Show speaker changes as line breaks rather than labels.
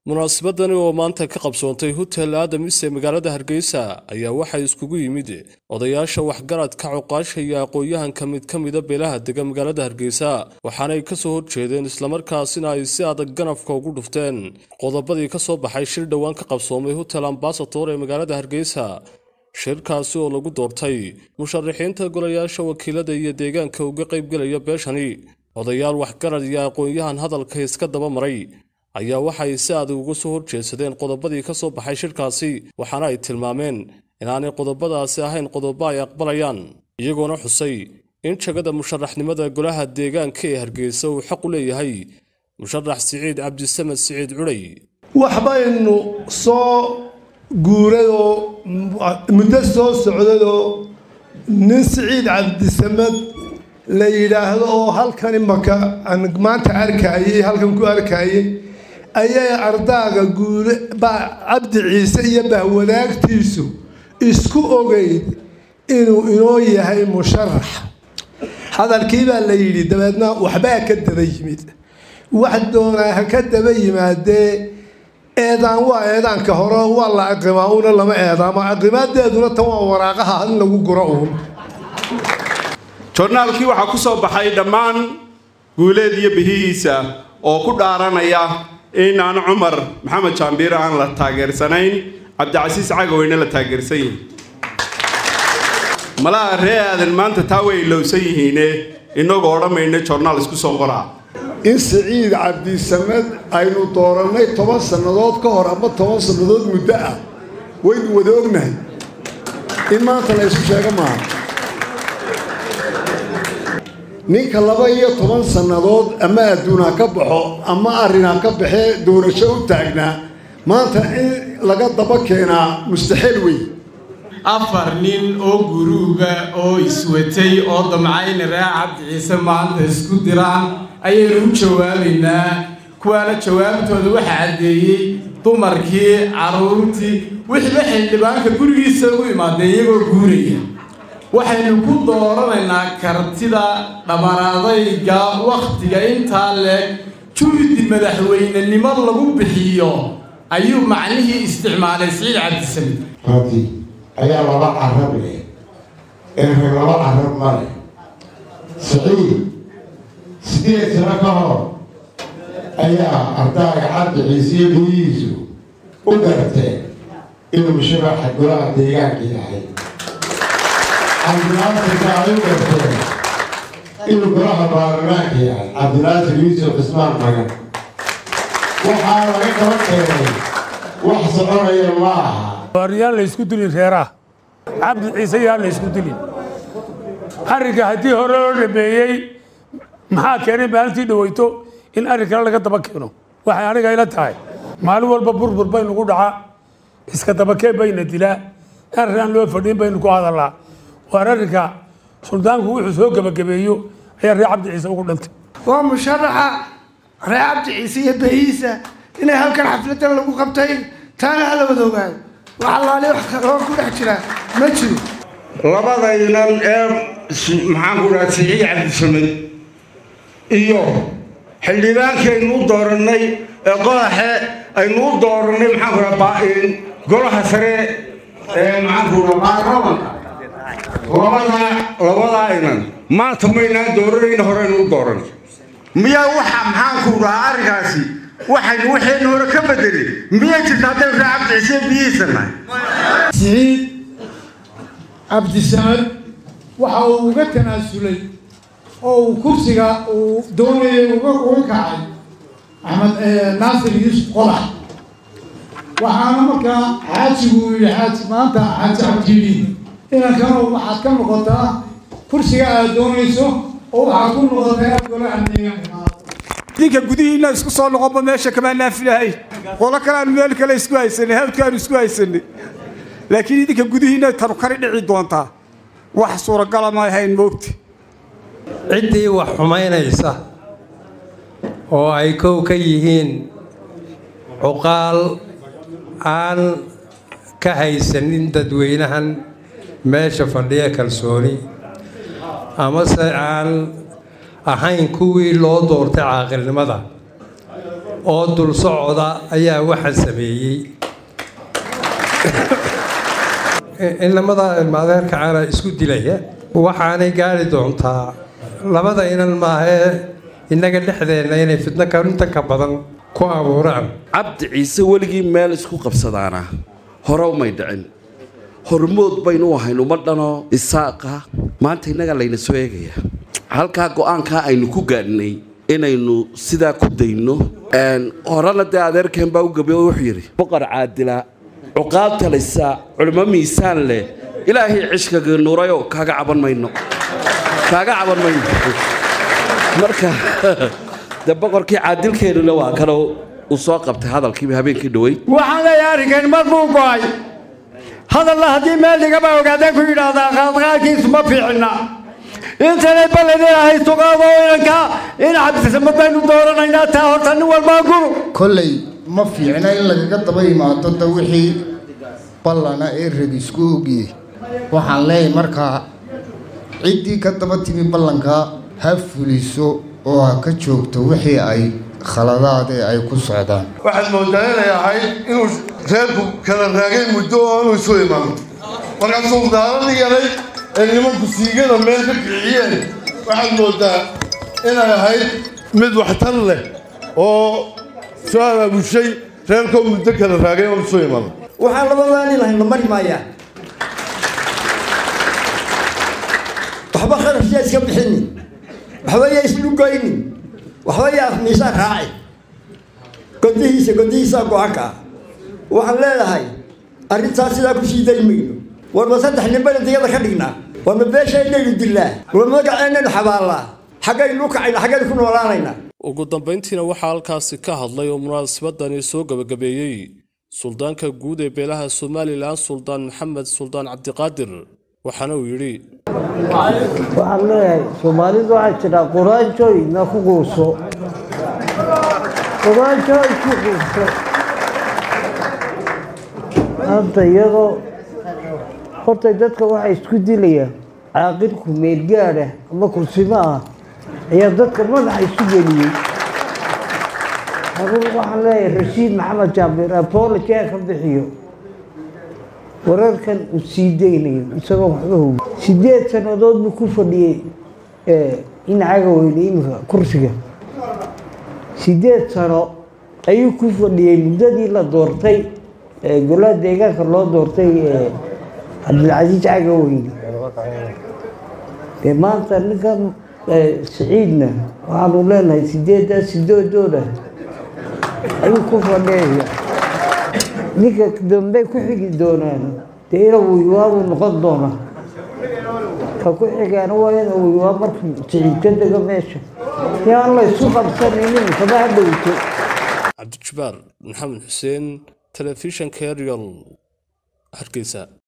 munaasabadani oo maanta ka qabsoontay hotel aadamis ee magaalada hargeysa ayaa waxaa iskugu yimid odayaasha waxgaradka coqaasha iyo aqoon-yahanka mid ka mida beelaha dega magaalada hargeysa waxaanay ka soo horjeedeen islamarkaasina ay si adag ganafka ugu dhufteen qodobadii ka soo baxay shir dhowaan ka qabsoomay hotel ambasator ee magaalada hargeysa shirkaasi oo lagu doortay musharaxiinta golayaasha wakiilada iyo deegaanka uga qaybgelaya beeshani odayaal waxgarad iyo aqoon-yahan hadalka iska daba maray ayaa waxay si adag uga soo horjeedsadeen qodobadii ka soo baxay shirkaasi waxaana ay tilmaameen inaanay qodobadaasi ahayn qodobo ay aqbalayaan iyagoona xusay in jagada musharaxnimada golaha deegaanka ee hargeysa uu xaq u leeyahay musharax siciid cabdisamed siciid cudhay
waxbaynu soo guurayoo muddo soo socdayoo nin siciid cabdisamed la yidhaahdo oo halkan imaka aan maanta arkayay halkan ku arkayay ayay ardaaga guule baa cabdi ciise iyo bahwadaagtiisu isku ogeyd inuu inoo yahay musharax hadalkii baa la yidhi dabeedna waxbaa ka daba yimid wax doonaa ha ka daba yimaadee eedaan waa eedaanka hore waa la aqimaa una lama eedaamo aqimaadeeduna tan waa waraaqaha in lagu guro uun
jornaalkii waxaa ku soo baxay dhammaan guuleed iyo bihihiisa oo ku dhaaranaya in aan cumar maxamed jaambiir aan la taageersanayn cabdicasiis cagaweyne la taageersan yihin malaha ree aadan maanta taa way ilowsan yihiine inagoo odhamayna jornaal isku soo qoraa
in siciid cabdisamed aynu doorannay toban sannadood ka hor ama toban sannadood muddo ah waynu wada ognahay in maanta la ysku sheego maaha ninka laba iyo toban sannadood ama adduun ha ka baxo ama arrin ha ka baxee doorasho u taagnaa maanta in laga daba keenaa mustaxiil wey
afar nin oo guruuba oo iswatay oo damcayna ree cabdi ciise maanta isku diraan ayaynu u jawaabaynaa kuwaana jawaabtooda waxa caddeeyey dumarkii carruurtii wixiiba xildhibaanka gurigiisa ugu imaadeen iyagoo guuraya waxaynu ku dooranaynaa kartida dhammaanadayga wakhtiga intaa leeg juhdi madaxweynenimo lagu bixiyo ayuu macnihii isticmaalay siciid cabdisamed
rati ayaa laba carab leh erre laba carab ma leh siciid sideed sano ka hor ayaa ardaaga cabdi ciisiyo biyihiisu u garteen inuu musharaxa golaha deegaanka yahay cabdinaasirka ay u garteen inuu golaha baarlamaanka yahay cabdinaasir yuusuf cismaan magan waxaa laga daba keenay wax soconaya ma aha
yaan la ysku dilin reeraha cabdi ciise yaan la ysku dilin arrinka haddii hore loo dhameeyey maxaa keenay maalintii dhaweyto in arrin kale laga daba keeno waxay aniga ila tahay maalin walba burbur baynu ku dhacaa iska dabakeen bayna dilaa arrin aan loo fadhiin baynu ku hadallaa waar arrinka suldaanku wuxuu soo gebagabeeyo ayaa reer cabdi ciise ugu dhintay
waa musharaxa reer cabdi ciise iyo behiisa inay halkan xafladan lagu qabtay taana hala wada ogaayo wax allaali wax kaloo ku dhex jira ma jiro
labadaynan ee maxaan ku dhaha siciid cabdisamed iyo xildhibaankii aynu u doorannay ee qodaxe aynu u doorannay maxaan ku dhaha baa-in golaha sare ee maxaan ku dhaha baarlamanka labadaa labadaa inan maanta maynaan dooranayna horeynu u dooranay miyaa waxa maxaan ku dhahaa arrinkaasi waxaynu waxaynu hore ka bedelay miyay jirta haddaynu raa cabdi ciise biyihiisa nahay
siciid cabdisamed waxa uu uga tanaasulay oo uu kursiga uu doonayay uga kacay axmed naasir yuusuf qodax waxaana markaa xaajigu uu yidhi xaaji maanta xaaji cabdiili inankana waxaad ka noqotaa kursiga aad doonayso oo waxaad ku noqotaa golaha deegaanka
idinka gudihiina isku soo noqonba meesha kamaa naafilahay qolo kaleaanu meel kale isku haysanay hawdkaanu isku haysanay laakiin idinka gudihiina tanu kari dhici doontaa wax suuragala ma ahayn moogta
ciddii wax xumaynaysa oo ay kow ka yihiin cuqaal aan ka haysanin dadweynahan meesha fadhiya kalsooni amase aan ahayn kuwii loo doortay caaqilnimada oo dul socda ayaa waxaan sameeyey inamada ilmaadeerka caana isku dilaya waxaanay gaari doontaa labada inan maahee innaga dhexdeenna inay fidno karinta ka badan ku abuuraan
cabdi ciise weligii meel isku qabsadaana hore umay dhicin hormood baynu u ahayn uma dhano isaaqa maanta innaga layna soo eegaya halkaa go-aankaa aynu ku gaadhnay inaynu sidaa ku dayno horena dee adeerkeen baa u gabiy oo wuxuu yidhi boqor caadila cuqaab talaysa culimo miisaan leh ilaahay cishkaga nuurayo kaaga caban mayno kaaga caban mayno marka dee boqorkii caadilkeennuna waa kale uu soo qabtay hadalkiiba habeenkii dhoweyd
waxaan leeyahay arrinkan mar buu go'ay hadalla haddii meel dhigaba ogaadeen ku yidhaahdaa qaadqaadkiisu ma fiicna intanay ballanina haysto qaado inanka in cabdisamad baynu dooranaynaa taa horta nin walbaa guru
kolley ma fiicna in lagaga daba yimaado da wixii ballana ee reg isku ogiyey waxaan leeyahay markaa ciddii ka daba timi ballanka ha fuliso oo ha ka joogto wixii ay khaladaade ay ku socdaan
waxaad moodaa inay ahayd inuu reerku kala raagay muddo oo inuu isu imaano markaa suldaaladii yaray ee nimanku siigada meel ka kiciyeen waxaad moodaa inay ahayd mid waxtar leh oo soo abaabushay reerkoo muddo kala raagay oo isu imaano
waxaan labadaani lahayn la mari maayaa waxba kharashyaa iska bixinin waxba yaa islugoynin waxba yaa miisaa raaci godihiisa godihiisaa go-aanka ah waxaan leedahay arrintaas sidaa ku sii dari mayno warma saddex ninbaynu diyada ka dhignaa warma beeshaynaynu dillaa warma magaceennaynu xabaallaa xaggaynu u kacayna xaggaynu ku noolaanaynaa
ugu dambayntiina waxaa halkaasi ka hadlay oo munaasabadani soo gabagabeeyey suldaanka guud ee beelaha somalilan suldaan maxamed suldaan cabdiqaadir waxaana uu yidhi
waxaan leeyahay soomaalidu waxaa jira quraanjooy na ku quuso quraanjooy ku quuso hadda iyadoo horta dadka waxaa isku dilaya caaqilku meelgaadha ama kursimo ah ayaa dadka madaxa isu geliyey adugu waxaan leeyahay rashiid maxamed jaambir apology ka bixiyo wararkan uu sii daynayo isagoo waxba hogi sideed sannadood buu ku fadhiyey in caga weyne iminka kursiga sideed sano ayuu ku fadhiyey muddadii la doortay golaha deegaanka loo doortay cabdilcasiis caga weyne dee maanta ninkan siciidna waxaanu leenahay sideeddaas sidoodooda ayuu ku fadhiyaya ninka dambe ku xigi doonaan dee ina wiywaabu noqon doona ka ku xigaana waa ina wiywaa markuu siciid ka dego meesha yaan la isu qabsanaynin kama hadhowto
cabdijabaar maxamed xuseen telefishanka arial hargeysa